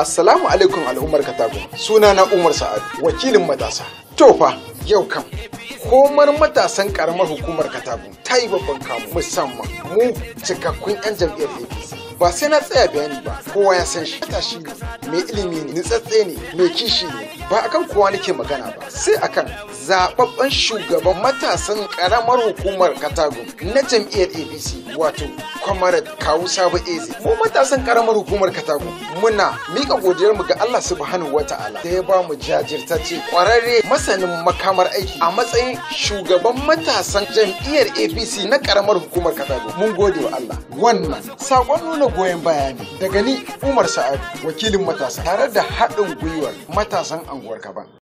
Assalamu alaikum al'ummar Katago. Suna na Umar Sa'ad, wakilin matasa. To fa, yau kam, komar matasan karamar hukumar Katago ta yi babban kamu musamman mu cikakkun 'yan jam'iyyar APC. Ba sai na tsaya bayani ba, kowa ya san shi. Matashi ne, mai ilimi ne, nitsatse ne, mai kishi ne, ba akan kowa nake magana ba, sai akan zababben shugaban matasan karamar hukumar Katago na jam'iyyar APC wato Comrade Kawu Sabo Eze. Mu matasan karamar hukumar Katago muna mika godiyar mu ga Allah subhanahu wata'ala da ya ba mu jajirtacce kwararre masanin makamar aiki a matsayin shugaban matasan jam'iyyar APC na karamar hukumar Katago. Mun gode wa Allah. Wannan sakon nuna goyon baya ne daga ni Umar Sa'adu wakilin matasa tare da haɗin gwiwar matasan anguwar Kaban.